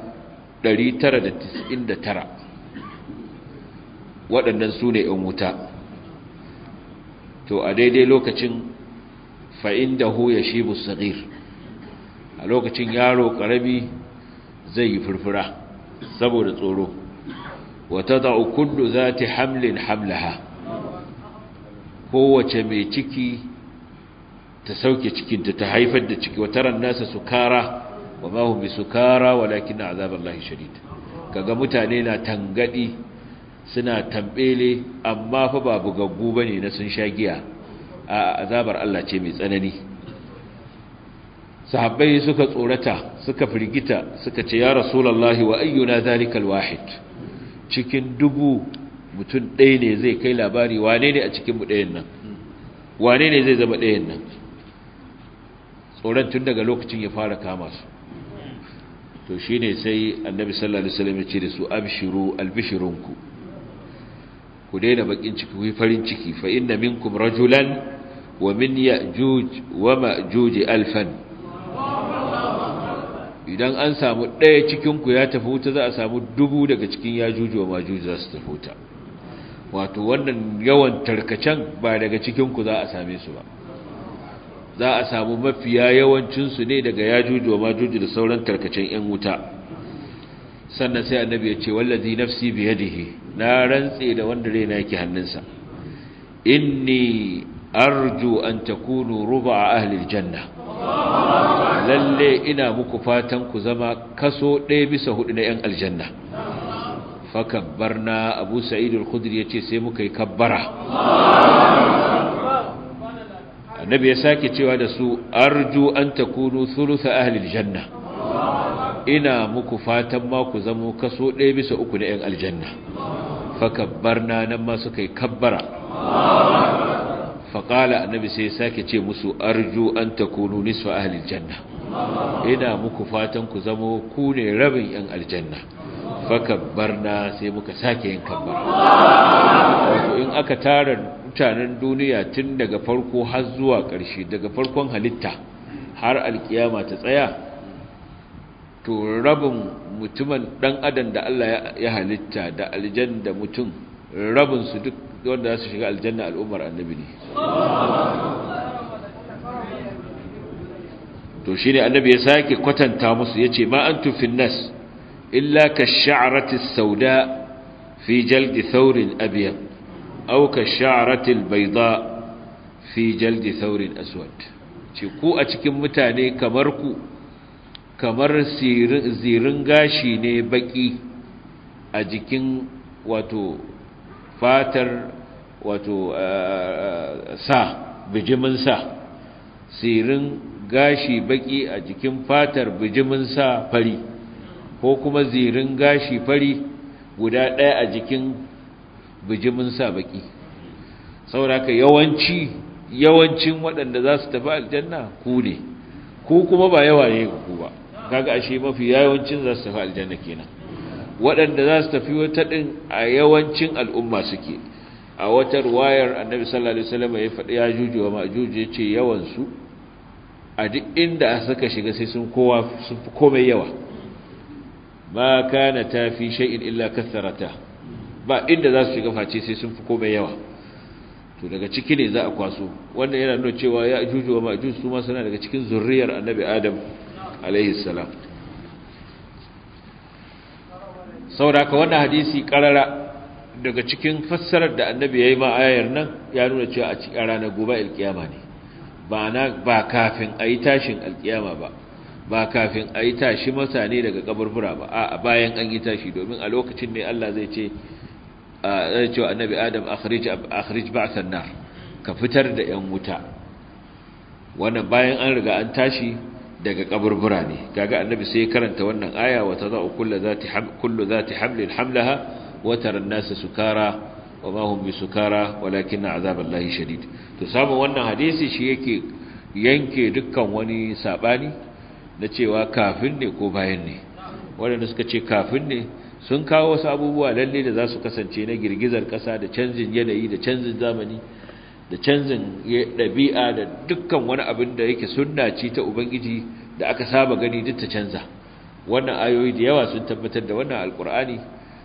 999 waɗannan su ne ‘yan wuta to a daidai lokacin fa'in da hu ya shi musagir a lokacin yaro ƙarami zai yi furfura saboda tsoro wata da'u kullu za ta hamlin hamlaha kowace mai ciki ta sauke cikinta ta haifar da ciki wata ran nasa sukara wa mahun bi sukara walakin na azabar lahi shadid kaga mutane na tangadi suna tambele amma fa ba bugaggu bane na sun sha giya a azabar Allah ce mai tsanani sahabbai suka tsorata suka firgita suka ce ya rasulullahi wa ayyuna zalikal wahid cikin dubu mutum ɗaya ne zai kai labari wane ne a cikin mu ɗayan nan wane ne zai zama ɗayan nan tsoron tun daga lokacin ya fara kama su to shine sai annabi sallallahu alaihi wasallam ya ce da su abshiru albishirunku ku daina bakin ciki ku farin ciki fa inna minkum rajulan wa min ya'juj wa ma'juj alfan idan an samu ɗaya cikin ku ya tafi wuta za a samu dubu daga cikin yajuj wa ma'juj za su tafi wuta wato wannan yawan tarkacen ba daga cikin ku za a same su ba za a samu mafiya yawancin su ne daga yajuj wa ma'juj da sauran tarkacen yan wuta sannan sai annabi ya ce wallazi nafsi biyadihi na rantse da wanda raina yake hannunsa inni arju an takunu ruba ahli aljanna lalle ina muku fatan ku zama kaso ɗaya bisa hudu na yan aljanna fakabbarna abu sa'id al-khudri yace sai muka yi kabbara annabi ya sake cewa da su arju an takunu thuluth ahli aljanna ina muku fatan ma ku zamo kaso ɗaya bisa uku na 'yan aljanna fakabbarna nan ma suka yi kabbara faƙala annabi sai sake ce musu arju an takunu nisfa ahli aljanna ina muku fatan ku zamo ku ne rabin 'yan aljanna fakabbarna sai muka sake yin kabbara wato in aka tara mutanen duniya tun daga farko har zuwa ƙarshe daga farkon halitta har alkiyama ta tsaya to rabin mutumin dan adam da Allah ya halitta da aljan da mutum rabin su duk wanda za su shiga aljanna al'ummar annabi ne to shine annabi ya sake kwatanta musu yace ma antum fin nas illa ka sha'rati sauda fi jaldi thawrin abyad aw ka sha'rati albayda fi jaldi thawrin aswad ce ku a cikin mutane kamar ku kamar zirin gashi ne baki a jikin wato fatar wato sa bijimin sa sirin gashi baki a jikin fatar bijimin sa fari ko kuma zirin gashi fari guda ɗaya a jikin bijimin sa baki sauraka yawanci yawancin waɗanda za su tafi aljanna ku ne ku kuma ba yawa ne ku ba kaga ashe mafi yawancin za su tafi aljanna kenan waɗanda za su tafi wata ɗin a yawancin al'umma suke a wata ruwayar annabi sallallahu alaihi wasallam ya faɗi ya juju wa majuju ya ce yawansu a duk inda suka shiga sai sun kowa sun fi komai yawa ma kana ta fi shay'in illa kasarata ba inda za su shiga face sai sun fi komai yawa to daga ciki ne za a kwaso wannan yana nuna cewa ya juju wa majuju su ma suna daga cikin zurriyar annabi adam alaihi salam saboda wannan hadisi karara daga cikin fassarar da annabi ya yi ma ayar nan ya nuna cewa a cikin ranar gobe alkiyama ne ba na ba kafin a yi tashin alkiyama ba ba kafin a yi tashi mutane daga kaburbura ba a bayan an yi tashi domin a lokacin ne Allah zai ce zai ce annabi adam akhrij akhrij ba'than nar ka fitar da yan wuta wannan bayan an riga an tashi daga kaburbura ne kaga annabi sai ya karanta wannan aya wa tadau kullu zati kullu zati hamlin hamlaha wa tara an-nasa sukara wa ma hum bisukara walakin azaballahi shadid to samu wannan hadisi shi yake yanke dukkan wani sabani na cewa kafin ne ko bayan ne wanda suka ce kafin ne sun kawo wasu abubuwa lalle da za su kasance na girgizar kasa da canjin yanayi da canjin zamani da canjin ɗabi'a da dukkan wani abin da yake sunna ce ta ubangiji da aka saba gani duk ta canza wannan ayoyi da yawa sun tabbatar da wannan alkur'ani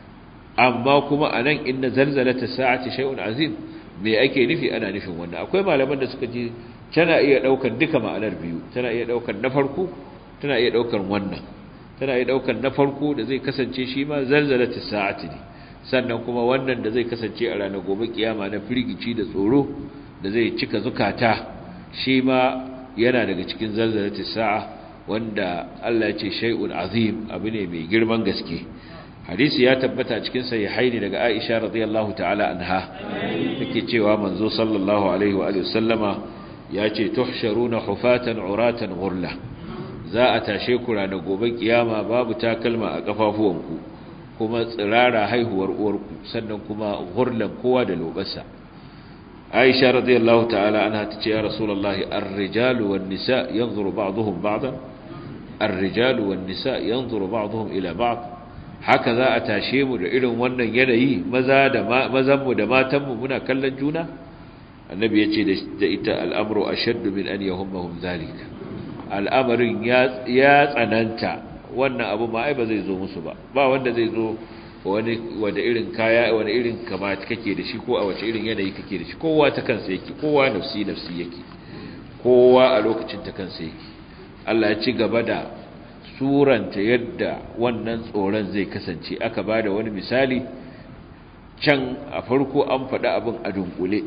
amma kuma a nan inda zalzalata sa'ati shay'un azim me ake nufi ana nufin wannan akwai malaman da suka ce tana iya daukar duka ma'anar biyu tana iya daukar na farko tana iya daukar wannan tana iya daukar na farko da zai kasance shi ma zalzalata sa'ati ne sannan kuma wannan da zai kasance a ranar gobe kiyama na firgici da tsoro da zai cika zukata shi ma yana daga cikin zalzalata sa'a wanda Allah ya ce shay'un azim abu ne mai girman gaske hadisi ya tabbata cikin sahihaini daga Aisha radiyallahu ta'ala anha take cewa manzo sallallahu alaihi wa alihi sallama yace tuhsharuna hufatan uratan ghurla za a tashe ku ranar gobe kiyama babu takalma a kafafuwanku kuma tsirara haihuwar uwarku sannan kuma ghurlan kowa da lobarsa Aisha radiyallahu ta'ala anha tace ya rasulullahi ar-rijalu wan-nisa yanzuru ba'dhum ba'dan ar-rijalu wan-nisa yanzuru ba'dhum ila ba'd haka za a tashe mu da irin wannan yanayi maza da mazanmu da matanmu muna kallon juna annabi ya ce da ita al'amuru a shaddu min an yahummahum zalika al'amarin ya tsananta wannan abu ma ai ba zai zo musu ba ba wanda zai zo wani wanda irin kaya wani irin kamata kake da shi ko a wace irin yanayi kake da shi kowa ta kansa yake kowa nafsi nafsi yake kowa a lokacin ta kansa yake Allah ya ci gaba da suranta yadda wannan tsoron zai kasance aka ba da wani misali can a farko an faɗi abin a dunkule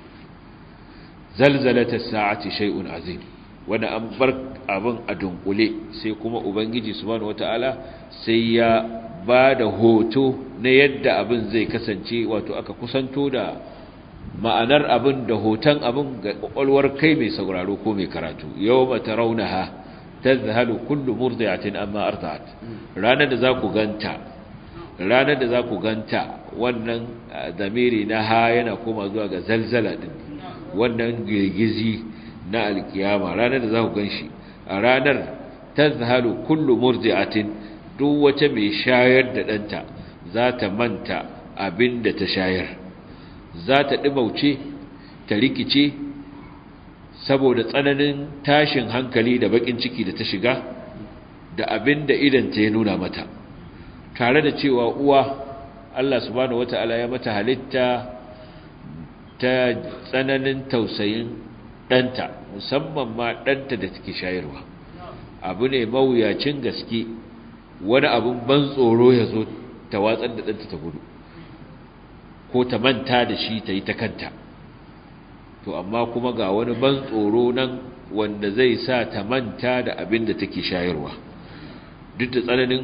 zalzalata sa'ati shay'un azim wanda an bar abin a dunkule sai kuma ubangiji subhanahu wataala sai ya ba da hoto na yadda abin zai kasance wato aka kusanto da ma'anar abin da hoton abin ga kwakwalwar kai mai sauraro ko mai karatu yawma tarawnaha tazhalu kullu murdi'atin amma arda'at ranar da za ku ganta ranar da za ku ganta wannan zamiri na ha yana koma zuwa ga zalzala din wannan girgizi na alkiyama ranar da za ku ganshi a ranar tazhalu kullu murdi'atin duk wata mai shayar da danta za ta manta abin da ta shayar za ta ɗimauce ta rikice saboda tsananin tashin hankali da bakin ciki da ta shiga da abin da idanta ya nuna mata tare da cewa uwa Allah subhanahu wata'ala ya mata halitta ta tsananin tausayin ɗanta musamman ma ɗanta da take shayarwa abu ne mawuyacin gaske wani abin ban tsoro ya zo ta watsar da ɗanta ta gudu ko ta manta da shi ta yi ta kanta to amma kuma ga wani ban tsoro nan wanda zai sa ta manta da abin da take shayarwa duk da tsananin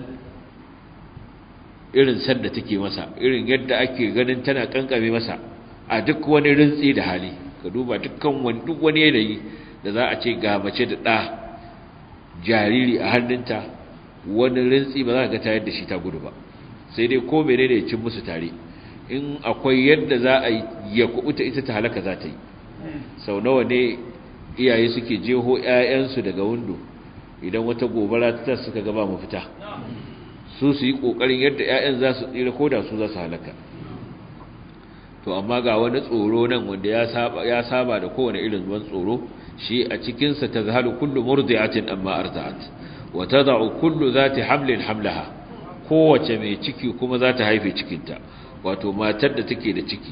irin sanda take masa irin yadda ake ganin tana kankame masa a duk wani rintsi da hali ka duba dukkan wani duk wani yanayi da za a ce ga mace da ɗa jariri a hannunta wani rintsi ba za ka ga ta yadda shi ta gudu ba sai dai ko mene ne cin musu tare in akwai yadda za a yi ya kubuta ita ta halaka za ta yi sau nawa ne iyaye suke jeho 'ya'yansu daga windo idan wata gobara ta suka gaba mafita su su yi ƙoƙarin yadda 'ya'yan za su tsira ko da su za su halaka to amma ga wani tsoro nan wanda ya saba da kowane irin ruwan tsoro shi a cikinsa ta zahalu kullu murdi'atin amma arza'at wa tada'u kullu zati hamlin hamlaha kowace mai ciki kuma za ta haife cikinta wato matar da take da ciki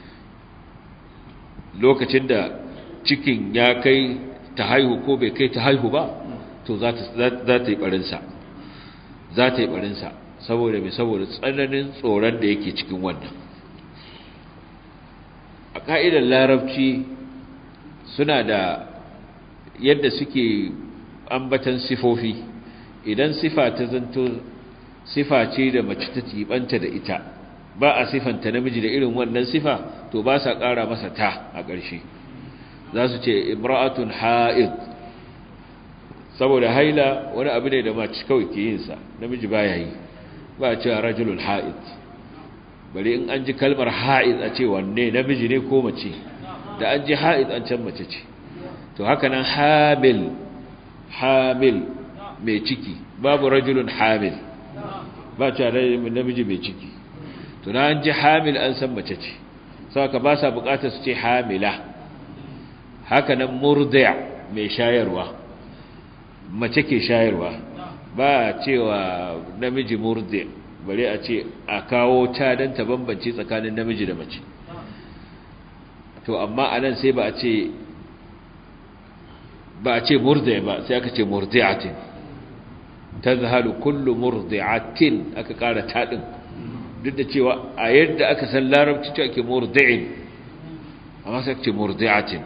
lokacin da cikin ya kai ta haihu ko bai kai ta haihu ba to za ta yi barinsa za ta yi barinsa saboda mai saboda tsananin tsoron da yake cikin wannan a ƙa'idar larabci suna da yadda suke ambatan sifofi idan sifa ta zanto sifa ce da mace ta tibanta da ita ba a sifanta namiji da irin wannan sifa to ba sa ƙara masa ta a ƙarshe za su ce imra'atun ha'id saboda haila wani abu ne da mace kawai ke yinsa namiji ba ya yi ba a cewa rajulun ha'id bari in an ji kalmar ha'id a ce wanne namiji ne ko mace da an ji ha'id an can mace ce to haka nan hamil hamil mai ciki babu rajulun hamil ba cewa namiji mai ciki to na an ji hamil an san mace ce saka ba sa bukatar su ce hamila haka nan murdi'a mai shayarwa mace ke shayarwa ba cewa namiji murdi bare a ce a kawo ta don ta bambance tsakanin namiji da mace to amma anan sai ba a ce ba a ce murdi ba sai aka ce murdi'atin tazhalu kullu murdi'atin aka kara tadin duk da cewa a yadda aka san larabci ce ake murdi'in amma sai aka ce murdi'atin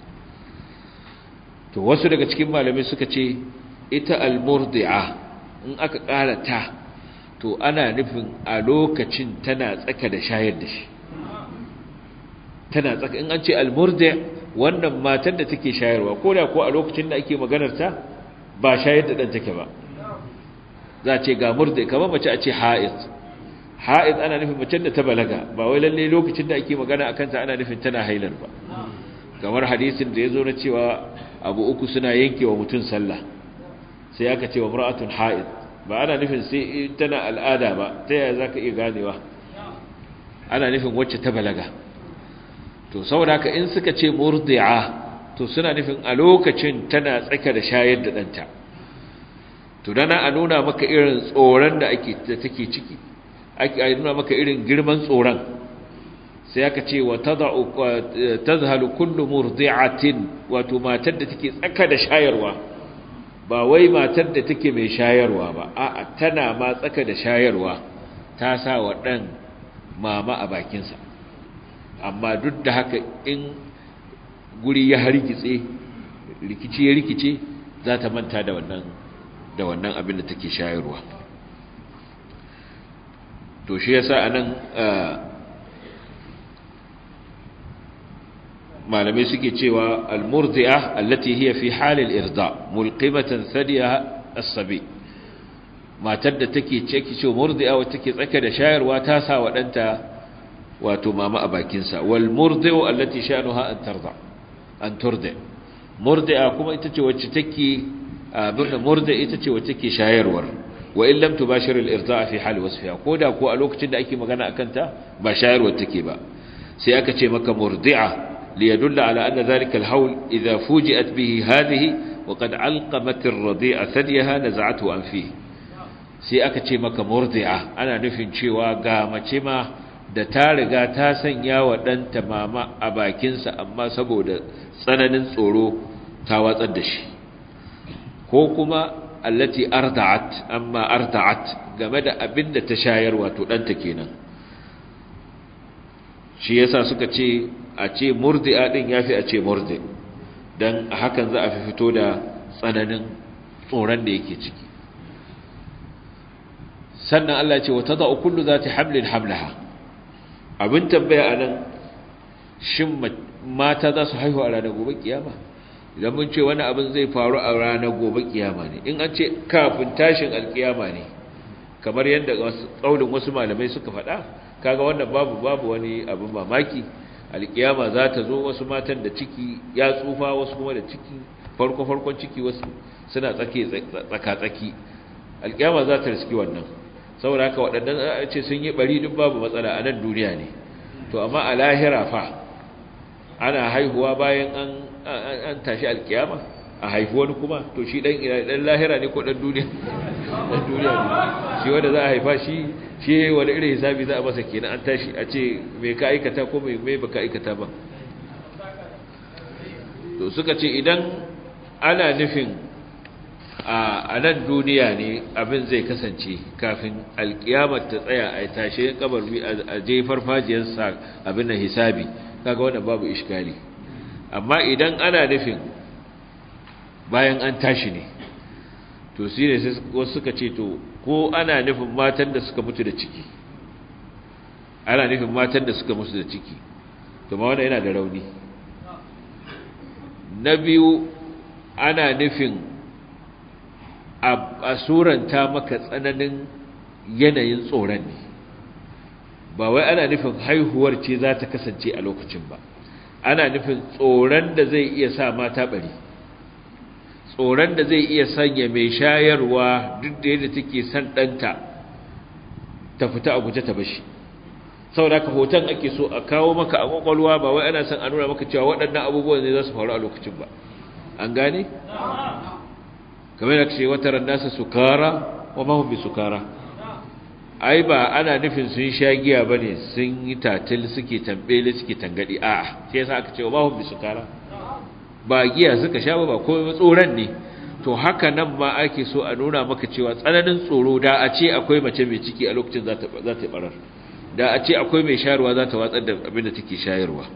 to wasu daga cikin malamai suka ce ita al-murdi'a in aka ƙara ta to ana nufin a lokacin tana tsaka da shayar da shi tana tsaka in an ce al-murdi wannan matar da take shayarwa ko da ko a lokacin da ake maganar ta ba shayar da dan take ba za a ce ga murdi kamar mace a ce ha'id ha'id ana nufin mace da ta balaga ba wai lalle lokacin da ake magana akan ta ana nufin tana hailar ba kamar hadisin da ya zo na cewa abu uku suna yanke wa mutum sallah sai aka ce wa mura'atun ha'id ba ana nufin sai tana al'ada ba ta yaya za ka iya ganewa ana nufin wacce ta balaga to saboda haka in suka ce murdi'a to suna nufin a lokacin tana tsaka da shayar da ɗanta to dana a nuna maka irin tsoron da ake da take ciki ake a nuna maka irin girman tsoron sai aka ce wa tad'u tazhalu kullu murdi'atin wato matar da take tsaka da shayarwa ba wai matar da take mai shayarwa ba a'a tana ma tsaka da shayarwa ta sa wa dan mama a bakinsa amma duk da haka in guri ya hargitse rikici ya rikice za ta manta da wannan da wannan abin da take shayarwa to shi yasa anan malamai suke cewa al-murdi'a allati hiya fi halil irda mulqimatan thadiyaha as-sabi matar da take ce ki ce murdi'a wacce take tsaka da shayarwa ta sa wa danta wato mama a bakin sa wal murdi'u allati sha'nuha an tarda an turda murdi'a kuma ita ce wacce take abin da murdi'a ita ce wacce take shayarwar wa in lam tubashir al-irda'a fi hal wasfiha koda ko a lokacin da ake magana akan ta ba shayarwar take ba sai aka ce maka murdi'a ليدل على أن ذلك الهول إذا فوجئت به هذه وقد علقمت الرضيع ثديها نزعته عن فيه sai aka ce maka murdi'a ana nufin cewa ga mace ma da ta riga ta sanya wa ɗanta mama a bakinsa amma saboda tsananin tsoro ta watsar da shi ko kuma allati arda'at amma arda'at game da abin da ta shayar wato ɗanta kenan shi yasa suka ce a ce murdi'a din yafi a ce murdi dan hakan za a fi fito da tsananin tsoron da yake ciki sannan Allah ce wata da'u kullu zati hamlin hamlaha abin tambaya anan shin mata za su haihu a ranar gobe kiyama idan mun ce wani abin zai faru a ranar gobe kiyama ne in an ce kafin tashin alkiyama ne kamar yadda kaulin wasu malamai suka faɗa kaga wannan babu babu wani abin mamaki alkiyama za ta zo wasu matan da ciki ya tsufa wasu kuma da ciki farko farkon ciki wasu suna tsake tsaka tsaki alkiyama za ta riski wannan saboda haka waɗannan a ce sun yi bari duk babu matsala a nan duniya ne to amma a lahira fa ana haihuwa bayan an an tashi alkiyama a haifi wani kuma to shi dan dan lahira ne ko dan duniya dan duniya ne shi wanda za a haifa shi shi wani irin hisabi za a masa kenan an tashi a ce me ka aikata ko me me baka aikata ba to suka ce idan ana nufin a nan duniya ne abin zai kasance kafin alkiyamar ta tsaya a tashe kabarbi a je farfajiyar sa abin da hisabi kaga wannan babu iskali amma idan ana nufin bayan an tashi ne to shi ne wasu suka ce to ko ana nufin matan da suka mutu da ciki ana nufin matan da suka mutu da ciki to ma wannan yana da rauni na biyu ana nufin a suranta maka tsananin yanayin tsoron ne ba wai ana nufin haihuwar ce za ta kasance a lokacin ba ana nufin tsoron da zai iya sa mata bari tsoron da zai iya sanya mai shayarwa duk da yadda take son ɗanta ta fita a guje ta bashi saboda ka hoton ake so a kawo maka a kwakwalwa ba wai ana son a nuna maka cewa waɗannan abubuwan ne za su faru a lokacin ba an gane? kamar da ce wata rannasa sukara wa mahun bi sukara ai ba ana nufin sun sha giya ba ne sun yi tatil suke tambele suke tangadi a'a sai yasa aka ce wa mahun bi sukara ba giya suka sha ba ba komai tsoron ne to haka nan ma ake so a nuna maka cewa tsananin tsoro da a ce akwai mace mai ciki a lokacin za ta za ta barar da a ce akwai mai shayarwa za ta watsar da abin da take shayarwa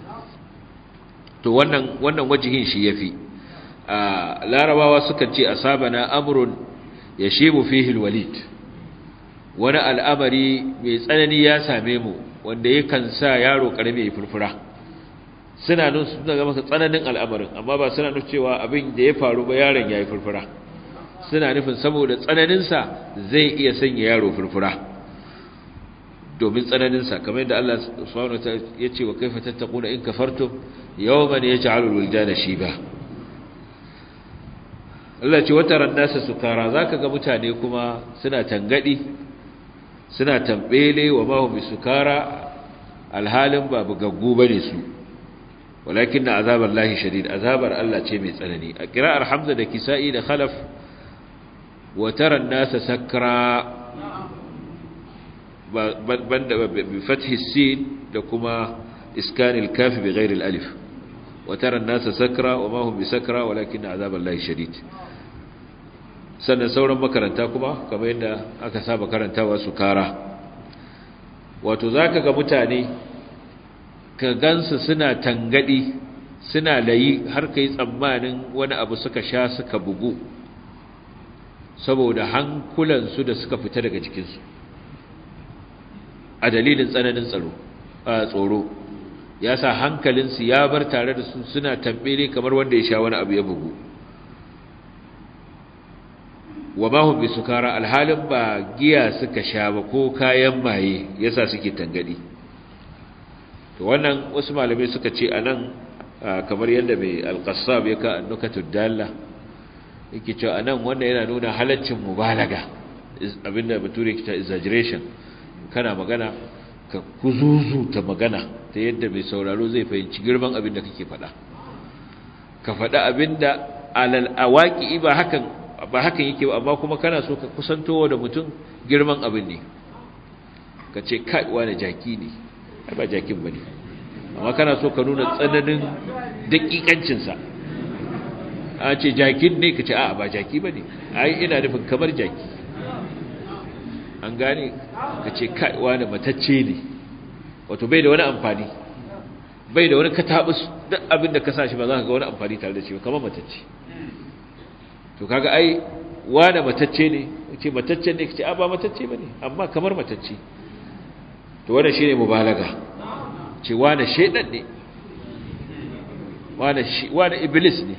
to wannan wannan wajihin shi yafi a larabawa suka ce asabana amrun yashibu fihi alwalid wani al'amari mai tsanani ya same mu wanda yakan sa yaro karami ya furfura suna nun suna ga masa tsananin al'amarin amma ba suna nufin cewa abin da ya faru ba yaron yayi furfura suna nufin saboda tsananin sa zai iya sanya yaro furfura domin tsananin sa kamar yadda Allah subhanahu wa ta'ala ya ce wa kaifa tattaquna in kafartum yawman yaj'alu al-wildana shiba Allah ce wata rannasa sukara zaka ga mutane kuma suna tangadi suna tambele wa ma hum sukara alhalin ba bugaggu bane su walakin na azabar lahi shadid azabar Allah ce mai tsanani a kira'ar hamza da kisa'i da khalaf wa tara nasa sakra banda bi fathi sin da kuma iskanil kafi bi ghairi alif wa tara nasa sakra wa ma hum bi sakra walakin na azabar lahi shadid sannan sauran makaranta kuma kamar yadda aka saba karantawa su kara wato zaka ga mutane ka gansu suna tangadi suna layi har kai tsammanin wani abu suka sha suka bugu saboda hankulansu da suka fita daga jikinsu a dalilin tsananin tsaro a tsoro ya sa hankalinsu ya bar tare da su suna tambele kamar wanda ya sha wani abu ya bugu wa mahum bi sukara alhalin ba giya suka sha ba ko kayan maye yasa suke tangadi to wannan wasu malamai suka ce anan kamar yadda mai alqassab ya ka annukatud dalla yake cewa anan wannan yana nuna halaccin mubalaga abinda bature ke ta exaggeration kana magana ka kuzuzu ta magana ta yadda mai sauraro zai fahimci girman abin da kake faɗa ka faɗa abinda alal awaki ba hakan ba hakan yake ba amma kuma kana so ka kusantowa da mutum girman abin ne ka ce kai wani jaki ne ai ba jakin bane amma kana so ka nuna tsananin dakikancinsa a ce jakin ne ka ce a ba jaki bane ai ina nufin kamar jaki an gane ka ce kai wani matacce ne wato bai da wani amfani bai da wani katabus duk abin da ka sa shi ba za ka ga wani amfani tare da shi ba kamar matacce to kaga ai wani matacce ne ce matacce ne kace a ba matacce bane amma kamar matacce to wannan shine mubalaga ce wani shedan ne wani shi wani iblis ne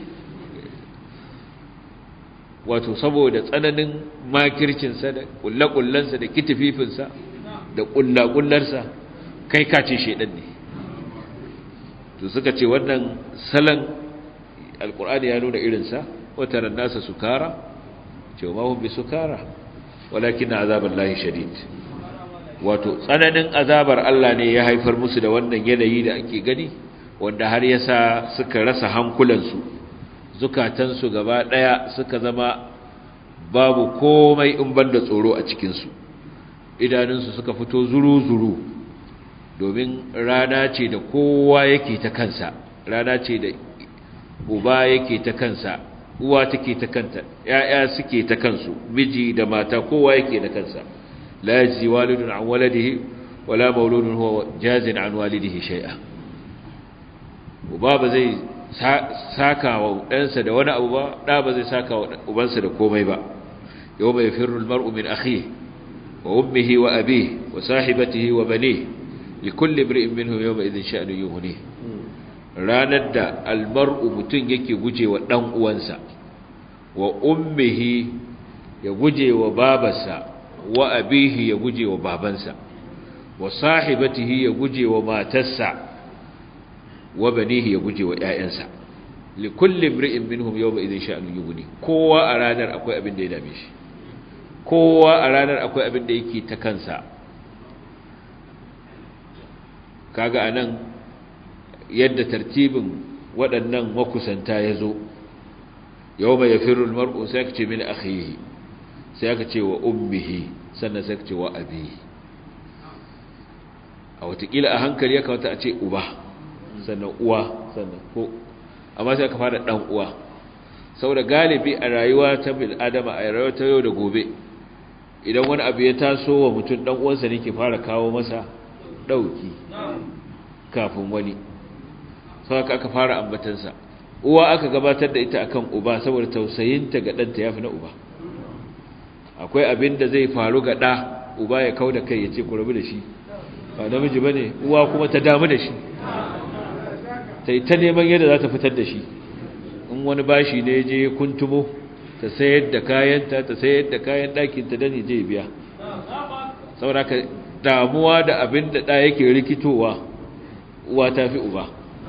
wato saboda tsananin makircin sa da kullakullan sa da kitififin sa da kullakullar sa kai ka ce shedan ne to suka ce wannan salan alqur'ani ya nuna irin sa wata ran nasa sukara ce ma hum bisukara walakin azaballahi shadid wato tsananin azabar Allah ne ya haifar musu da wannan yanayi da ake gani wanda har yasa suka rasa hankulansu zukatansu gaba daya suka zama babu komai in banda tsoro a cikin su idanunsu suka fito zuru-zuru domin rana ce da kowa yake ta kansa rana ce da uba yake ta kansa uwa take ta kanta ƴaƴa suke ta kansu miji da mata kowa yake da kansa la yajzi walidun an waladihi wala mauludun huwa jazin an walidihi shay'a uba ba zai saka wa ɗansa da wani abu ba ɗa ba zai saka wa ubansa da komai ba yau mai firru almar'u min akhihi wa ummihi wa abihi wa sahibatihi wa banihi likulli imri'in minhum yawma idhin sha'nu yughnihi ranar da almar'u mutum yake guje wa ɗan uwansa wa ummihi ya guje wa babarsa wa abihi ya guje wa babansa wa sahibatihi ya guje wa matarsa wa banihi ya guje wa ƴaƴansa li kulli imri'in minhum yawma idhin sha'nu yughni kowa a ranar akwai abin da ya dame shi kowa a ranar akwai abin da yake ta kansa kaga anan yadda tartibin waɗannan makusanta ya zo yau mai yafirul mar'u sai aka ce min akhihi sai aka ce wa ummihi sannan sai aka ce wa abihi a watakila a hankali ya kawata a ce uba sannan uwa sannan ko amma sai aka fara ɗan uwa saboda galibi a rayuwa ta bil adama a rayuwa ta yau da gobe idan wani abu ya taso wa mutum ɗan uwansa ne ke fara kawo masa ɗauki kafin wani sau aka aka fara ambatansa uwa aka gabatar da ita akan uba saboda tausayinta ga ɗanta ya fi na uba akwai abin da zai faru ga ɗa uba ya kau da kai ya ce ku rabu da shi ba namiji ba ne uwa kuma ta damu da shi ta yi ta neman yadda za ta fitar da shi in wani bashi ne je kuntumo ta sayar da kayanta ta sayar da kayan ɗakinta don je biya saboda ka damuwa da abin da ɗa yake rikitowa uwa ta fi uba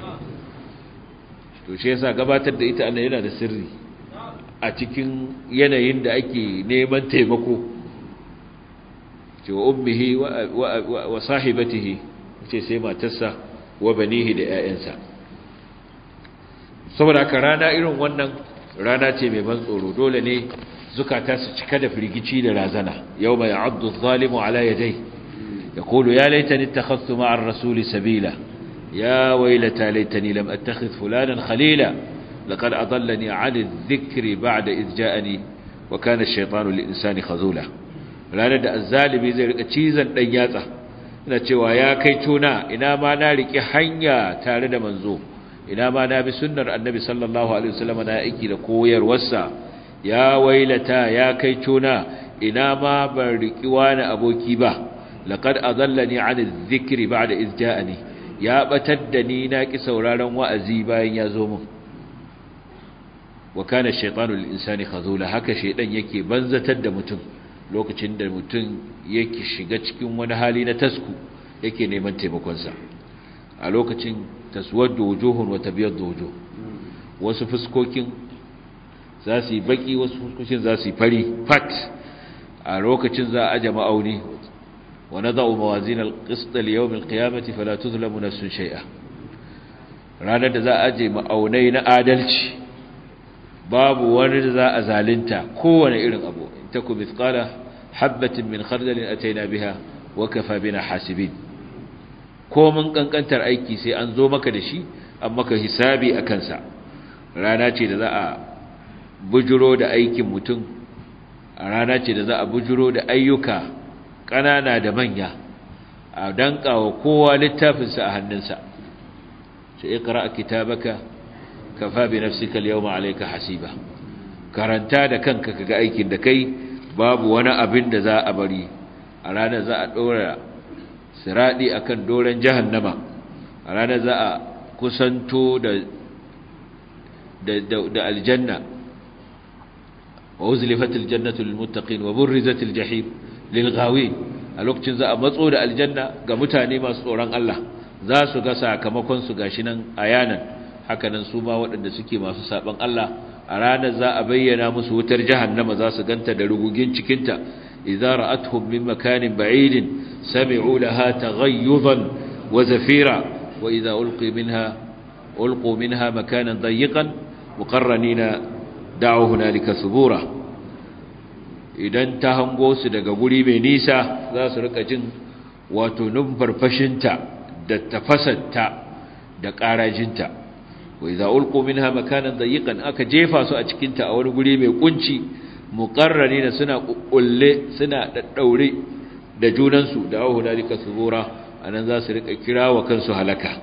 to shi yasa gabatar da ita yana da sirri a cikin yanayin da ake neman taimako ce wa ummihi wa sahibatihi ce sai matarsa wa banihi da 'ya'yansa saboda haka rana irin wannan rana ce mai ban tsoro dole ne zukata su cika da firgici da razana yau mai abdu zalimu ala yadai ya kulu ya laitani takhassu ma'ar rasuli sabila يا ويلتى ليتني لم أتخذ فلانا خليلا لقد أضلني عن الذكر بعد إذ جاءني وكان الشيطان للإنسان خذولا ranar da azzalimi zai rika cizon dan yatsa ina cewa ya kai tuna ina ma na riki hanya tare da manzo ina ma na bi sunnar annabi sallallahu alaihi wasallam na aiki da koyarwarsa ya wailata ya kai tuna ina ma ban riki wani aboki ba laqad adallani an adh-dhikri ba'da idh ja'ani ya batar da ni na ki sauraron wa'azi bayan ya zo min wa kana shaytanu lil insani khazula haka shaydan yake banzatar da mutum lokacin da mutum yake shiga cikin wani hali na tasku yake neman taimakon sa a lokacin taswaddu wujuhun wa tabyaddu wujuh wasu fuskokin za su yi baki wasu fuskokin za su yi fari fat a lokacin za a jama auni ونضع موازين القسط ليوم القيامة فلا تظلم نفس شيئا ranar da za a je ma'aunai na adalci babu wani da za a zalinta kowane irin abu in taku mithqala habatin min khardalin ataina biha wa kafa bina hasibin ko mun kankantar aiki sai an zo maka da shi an maka hisabi a kansa rana ce da za a bujuro da aikin mutum a rana ce da za a bujuro da ayyuka ƙanana da manya a dankawa kowa littafinsa a hannunsa sai ikra kitabaka kafa bi nafsika al-yawma alayka hasiba karanta da kanka kaga aikin da kai babu wani abin da za a bari a ranar za a dora siradi akan doren jahannama a ranar za a kusanto da da da aljanna wa uzlifatil jannatu lil muttaqin wa burrizatil jahim lil ghawin a lokacin za a matso da aljanna ga mutane masu tsoron Allah za su ga sakamakon su gashi nan ayanan hakanan su ma waɗanda suke masu saban Allah a ranar za a bayyana musu wutar jahannama za su ganta da rugugin cikinta idza ra'atuhum min makanin ba'idin sami'u laha taghayyudan wa zafira wa idza ulqi minha ulqu minha makanan dayiqan muqarranina da'u hunalika subura idan ta hango su daga guri mai nisa za su rika jin wato numfarfashinta da tafasarta da ƙarajinta wa idza ulqu minha makanan dayiqan aka jefa su a cikin ta a wani guri mai kunci muqarranina suna kukkulle suna daddaure da junan su da ahu dalika subura anan za su rika kirawa kansu halaka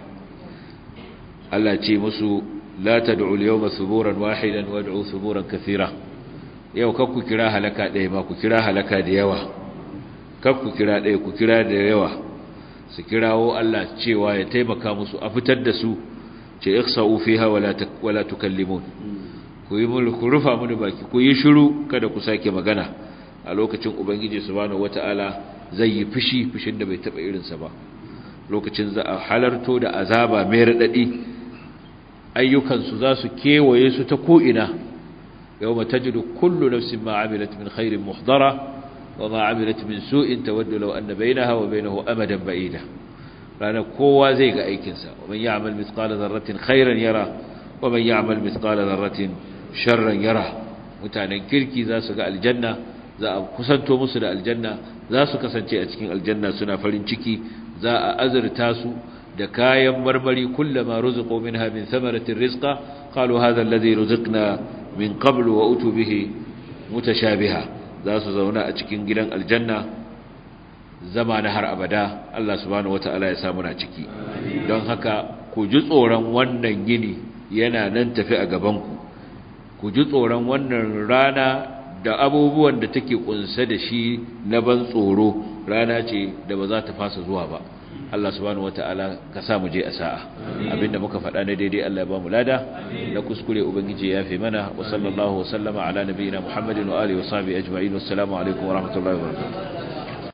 Allah ce musu la tad'u al-yawma suburan wahidan wad'u suburan kathira yau kar ku kira halaka ɗaya ma ku kira halaka da yawa kar ku kira ɗaya ku kira da yawa su kirawo Allah cewa ya taimaka musu a fitar da su ce ikhsa'u fiha wala wala tukallimun ku yi mulku rufa mini baki ku yi shiru kada ku sake magana a lokacin ubangiji subhanahu wataala zai yi fushi fushin da bai taba irin sa ba lokacin za a halarto da azaba mai radadi ayyukan su za su kewaye su ta ko ina yawma tajidu kullu nafsin ma amilat min khairin muhdara وما عملت من سوء تود لو أن بينها وبينه أمدا بعيدا ranar kowa zai ga aikinsa wa man ya'mal mithqala dharratin khairan yara wa man ya'mal mithqala dharratin sharran yara mutanen kirki za su ga aljanna za a kusanto musu da aljanna za su kasance a cikin aljanna suna farin ciki za a azurta su da kayan marmari kullama ruziqu minha min thamaratin rizqa qalu hadha alladhi ruziqna min qablu wa utu bihi mutashabiha za su zauna a cikin gidan aljanna zama na har abada Allah subhanahu wata'ala ya samu na ciki don haka ku ji tsoron wannan gini yana nan tafi a gabanku ku ji tsoron wannan rana da abubuwan da take kunsa da shi na ban tsoro rana ce da ba za ta fasa zuwa ba Allah subhanahu wata'ala ka sa mu je a sa'a abinda muka faɗa na daidai Allah ya ba mu lada na kuskure ubangiji ya fi mana wa sallallahu wa sallama ala nabiyina Muhammadin wa alihi wa sahbihi ajma'in wassalamu alaikum wa rahmatullahi wa barakatuh